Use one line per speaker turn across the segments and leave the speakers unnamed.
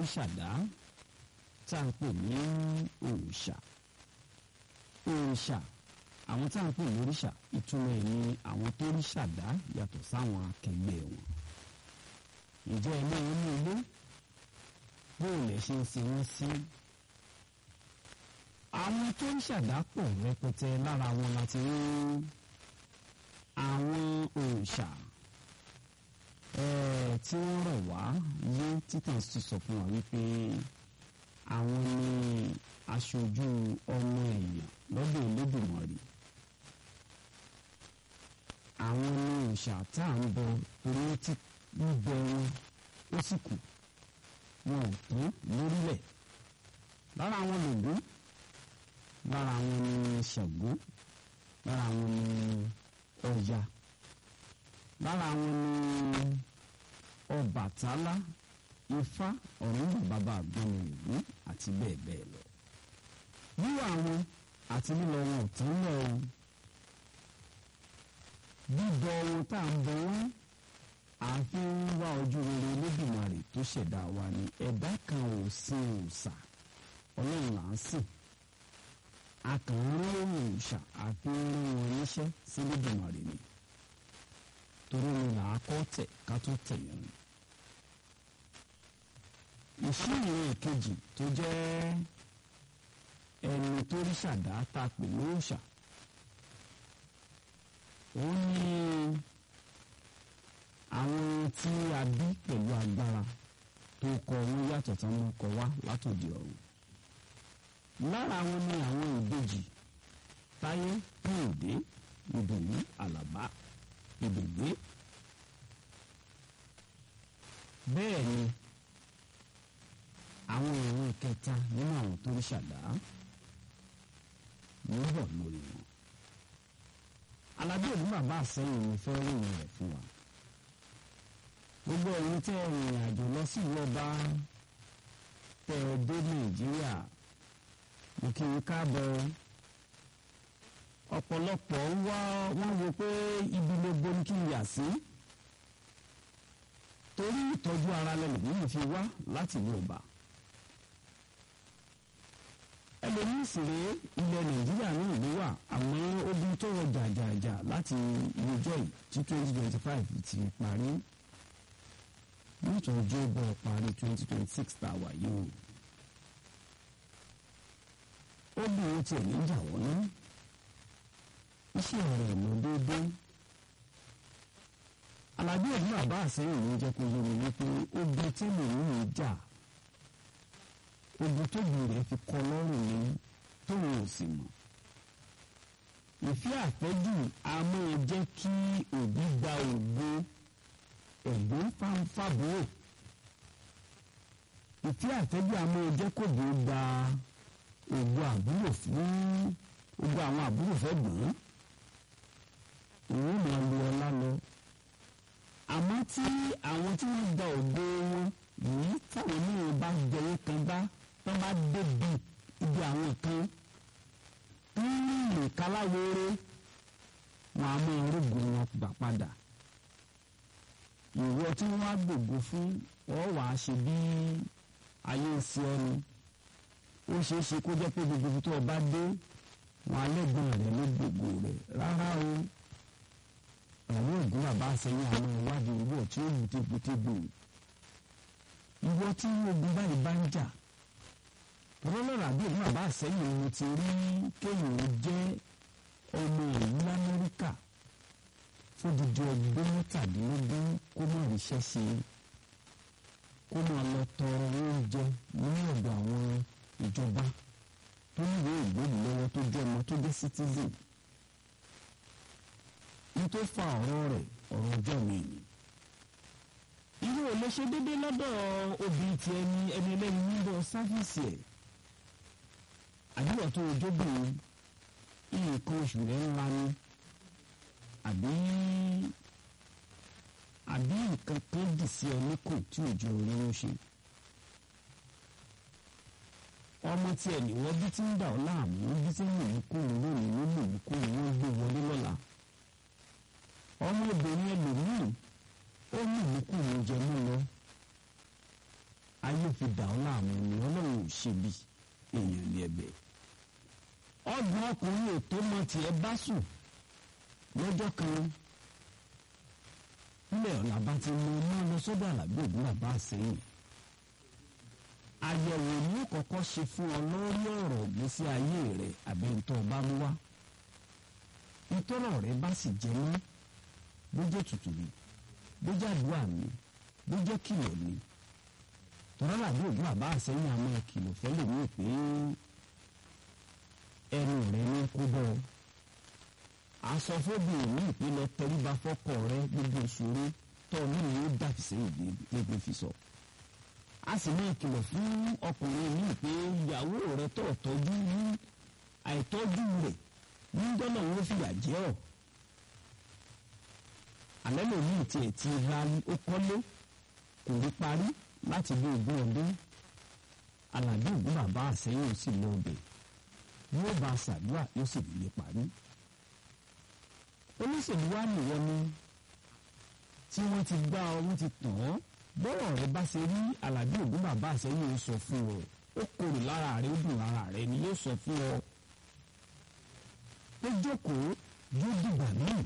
ṣàdá tá à ń pè ní òòṣà òòṣà àwọn tá à ń pè ní òrìṣà ìtumọ̀ ẹ̀ ní àwọn tó rí ṣàdá yàtọ̀ sáwọn akẹgbẹ́ wọn ìjẹ́ ilé wọn ní ilé bóò lẹ̀ ṣe ń ṣe wọ́n sí àwọn tó ń ṣàdápọ̀ rẹpẹtẹ lára wọn láti rí àwọn òòṣà tí wọ́n rọ̀ wá yé títàn sí sọ fún wa wípé àwọn ni aṣojú ọmọ èèyàn lọ́dọ̀ Olódùmarè àwọn ni òòṣà tá à ń bọ torí tí bíbẹ wọn ó sì kù wọn ò tán lórílẹ̀ lára àwọn lògún lára àwọn ni Ṣàngó lára àwọn ni Ọya lára àwọn ni Ọbàtálá Ifá Ọ̀rúnmọ̀ bàbá àgbọ̀nù ìlú àti bẹ́ẹ̀ bẹ́ẹ̀ lọ wíwà wọn àti lílọ wọn ò tán lọ o bíbọ ohun tá à ń bọ wọn àfi ń wá ojú rere Olódùmarè tó ṣẹ̀dá wa ni ẹ̀dá kan ò sin òòṣà Ọlọ́run là ń sìn akànrán òòṣà àfi ń rán wọn níṣẹ́ sí Olódùmarè ni torí ni là á kọ́ tẹ̀ ká tó tẹ̀ yẹn ni. ìṣirò ìkejì tó jẹ́ ẹni tó rí ṣàdá tá a pè ní òòṣà òun ni àwọn tí a bí pẹ̀lú agbára tó kọ wọn yàtọ̀ tí wọ́n kọ wá látòdì ọ̀run lára wọn ni àwọn ìbejì táyé kúròdé ìdùnnú àlàbá ìdùgbé bẹ́ẹ̀ ni àwọn ìran kẹta nínú àwọn tó ń ṣàdá ló ń bọ̀ lórí wọn alábí òní bàbá àsẹ́yìn ni fẹ́ ròyìn rẹ̀ fún wa gbogbo ẹ̀yin tẹ́ ẹ rìnrìn àjò lọ sí ìlú ọba tẹ́ ẹ dé nàìjíríà mo kí n káàbọ̀ ọ̀pọ̀lọpọ̀ ń wá wọ́n wo pé ibi gbogbo ní kí n yà sí torí ìtọ́jú ara lẹ́nu nínú fi wá láti ìlú ọba ẹlòmíín sì rèé ilẹ̀ nàìjíríà náà ló wà àmọ́ ogun tó wọ jàjàjà láti ìjọ yìí tí twenty twenty five ti parí nítorí ọjọ́ bọ̀ parí twenty twenty six tá a wà yìí o ó bí wọn tiẹ̀ ní ìjà wọ́n náà iṣẹ́ rẹ̀ lọ déédéé alábí ẹ̀dùn bàbá àsẹ́yìn ló jẹ́ kó yẹnu wípé ogun tí mò ń rìn jà ogun tóbi rẹ̀ fi kọ́ lọ́rùn ni tóun ò sì mọ̀ ìfẹ́ àfẹ́jù a máa jẹ́ kí òbí gba ògo ẹ̀gbọ́n fáńfàbúrò ìfẹ́ àfẹ́jù a máa jẹ́ kóbi gba ògo àbúrò fún ògo àwọn àbúrò fẹ́ gbọ́n òun máa lu ọlá lọ àmọ́ tí àwọn tí wọ́n gba ògo wọn yìí táwọn mìíràn bá jẹyẹ kan bá wọ́n bá débi ibi àwọn kan nínú ìkáláwéré wọn a máa rògbòn wọn gbà padà ìwọ tí wọ́n á gbògo fún ọ wàá ṣe bí ayé ń ṣe ọ ni ó ṣeé ṣe kó jẹ́ pé gbogbo tó o bá dé wọn alẹ́gbọ̀n rẹ ló gbogbo rẹ rárá o àwọn ògùn bàbá àṣẹyìn àwọn ìwádìí ìwọ tí ó bùté bùté gbò ìwọ tí ogun báyìí bá ń jà rọlọ́rọ̀ àbí ògùn bàbá àṣẹyìn mo ti rí kéèyàn jẹ́ ọmọ ìlú Amẹ́ríkà fódìdí ọdún mẹ́tàdínlógún kó má ríṣẹ́ ṣe kó máa lọ tọrọ oúnjẹ ní ọ̀dọ̀ àwọn ìjọba tó níwèé ìgbóhùn lọ́wọ́ tó jẹ́ ọmọ tó jẹ́ citizen ní tó fa ọ̀rọ̀ rẹ̀ ọ̀rọ̀ ọjọ́ mi ni. irú ò lè ṣe déédéé lọ́dọ̀ obìnrin ti ẹni ẹni ẹlẹ́ni nílò sáfíìsì ẹ̀ àdúrà tó ojóbìnrin nǹkan oṣù rẹ̀ ńlá ni àbí àbí nǹkan kan dì sí ọ níkùn tí òjò orí ń ṣe ọmọ tí ẹ nìwọ bí tí ń dà ọ láàmú bí tí ń mú kúrò lónìí ló mú kúrò wọn gbé wọlé lọ́la ọmọbìnrin ẹlòmíì ó mú kúrò jẹ mọ́ lọ ayé fi dà ọ́ láàmú ni ọlọ́run ò ṣe bí èèyàn ní ẹ̀bẹ̀ ọgbọ̀n ọkùnrin ò tó mọ tiẹ̀ bá sùn lọ́jọ́ kan nílẹ̀ ọ̀la bá ti mú iná lọ sọ́dọ̀ àlàbí ògùn bàbá àsẹ́yìn àyẹ̀wò ní kọ́kọ́ ṣe fún ọ lórí ọ̀rọ̀ ìgbésí ayé rẹ̀ àbí ntọ́ bá mú wá ìtọ́rọ̀ rẹ̀ bá sì jẹ́ mọ́ bó jẹ́ tutù mi bó jẹ́ àdúrà mi bó jẹ́ kìlọ̀ mi tọ́lá làbí ògùn bàbá àsẹ́yìn àmọ́ kìlọ̀ fẹ́ lè mú pé ẹnu rẹ̀ ní kó bọ́ ọ asọfóbi ní ìpínlẹ̀ tẹríba fọ́kọ rẹ gbogbo ìṣòro tó ní ni ó dàbí sẹ́yìn gbogbo fi sọ. a sì ní ìkìlọ̀ fún ọkùnrin ní pé ìyàwó rẹ tó tọ́jú ní àìtọ́jú rẹ̀ ní dọ́là wọn fìyà jẹ́ ọ̀. alẹ́ lòmíì tiẹ̀ ti ra ó kọ́lé kò rí parí láti bí ogún ọdún alàbí ògún bàbá àsẹ́yìn ó sì lọ ọbẹ̀ yóò bá a ṣàdúrà yóò sì lè parí olóṣèlú wa nìwọ ni tí wọ́n ti gbá ọ wọ́n ti tàn ọ́ bọ́rọ̀ rẹ bá ṣe rí alábí ògún bàbá àṣẹyìn ó sọ fún ọ ó korò lára rẹ ó dùn lára rẹ ni yóò sọ fún ọ ó jókòó yóò dìgbà náà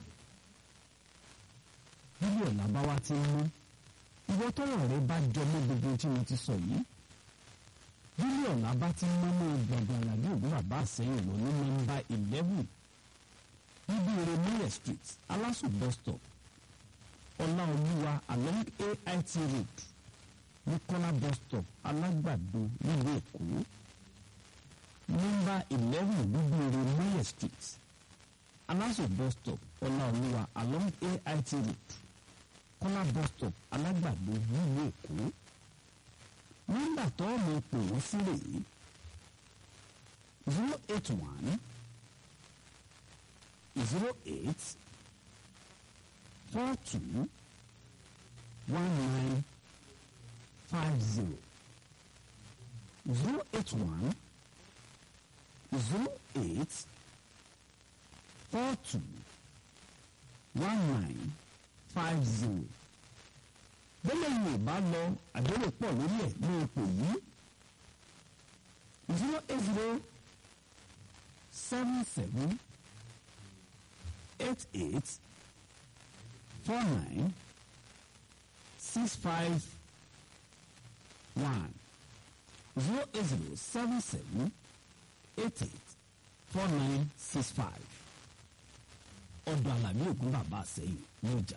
bíbí ọ̀la bá wá ti mú ìwọ tọ́rọ̀ rẹ bá jọ mọ́ gbogbo tí mo ti sọ yìí bíbí ọ̀la bá ti mú mọ́ gbọ̀ngàn alábí ògún bàbá àṣẹyìn lọ ní nọ́mbà eleven níbi Eremire street Alasu bus stop Ọláolúwa along AIT road Nìkọ́lá bus stop Alágbàdo nílùú Èkó nọ́mbà eleven níbi Eremire street Alasu bus stop Ọláolúwa along AIT road Kọ́lá bus stop Alágbàdo nílùú Èkó nọ́mbà tó ọmọ pè wọ́n sí rèé zero eight one zero eight four two one nine five zero zero eight one zero eight four two one nine five zero bẹ́lẹ̀ yìí ò bá lọ àdéhùn pọ̀ lórí ẹ̀ ní ipò yìí zero eight zero seven seven eight eight four nine six five one zero eight zero seven seven eight eight four nine six five ọ̀dọ̀ Àlàbí Ògún bàbá àsẹ́yìn ní ọjà